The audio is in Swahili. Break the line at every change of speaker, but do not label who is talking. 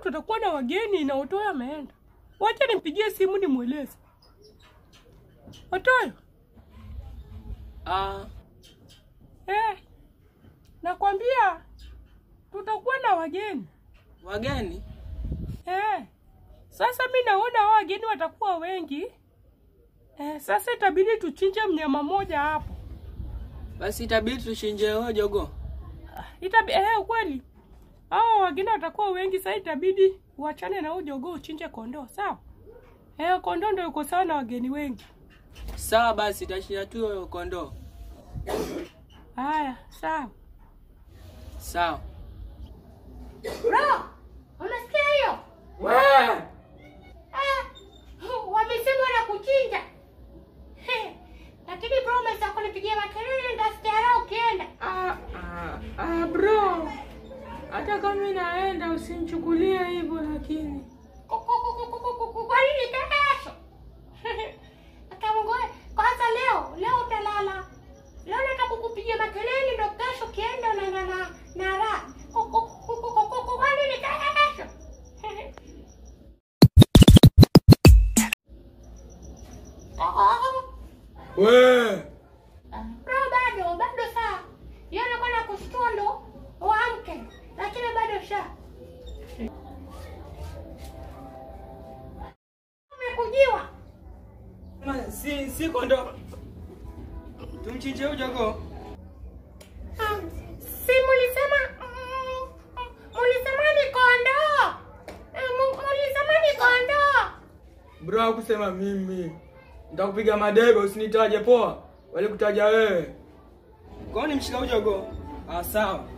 tutakuwa na wageni na Otoyo ameenda. Wacha nimpigie simu nimweleze. Otoyo,
Ah,
eh, nakwambia tutakuwa na wageni.
wageni?
Eh, sasa mi naona hao wageni watakuwa wengi. Eh, sasa itabidi tuchinje mnyama mmoja hapo.
Basi itabidi tuchinje huyo jogoo.
Itabi eh, kweli hao wageni watakuwa wengi, sasa itabidi uachane na huyo jogoo uchinje kondoo, sawa? Eh, kondoo ndio yuko sawa na wageni wengi.
Sawa basi, tachinja tu huyo kondoo.
Haya, sawa.
Sawa.
Bro, unasikia hiyo? Ah, wamesema na kuchinja. He, Lakini bro umeweza kunipigia makelele ndasikia raha ukienda.
Ah, ah, ah, bro, hata kama mimi naenda usinichukulie hivyo, lakini
Ku- ku- ku- ku- ku- ku- ku- Kwa nini kesho? Hata Mungu we- kwanza leo, leo utalala. Leo nataka kukupigia makelele ndo kesho ukienda unaenda na na raha. Ku- ku- ku- ku- ku- ku- Kwa nini kesho?
We,
Bro, bado bado saa hiyo anakuwa na kushtua ndo uamke, lakini bado sha umekujiwa.
Ma, Si si kondoo. Tumchinje huyo jogoo.
Ah, Si mulisema mm, mulisema ni kondoo, Eh, mu- mulisema ni kondoo.
bro hakusema mimi. Nitakupiga madebe usinitaje poa. Walikutaja wewe.
Kwa nini mshika huyo jogoo? Ah, sawa.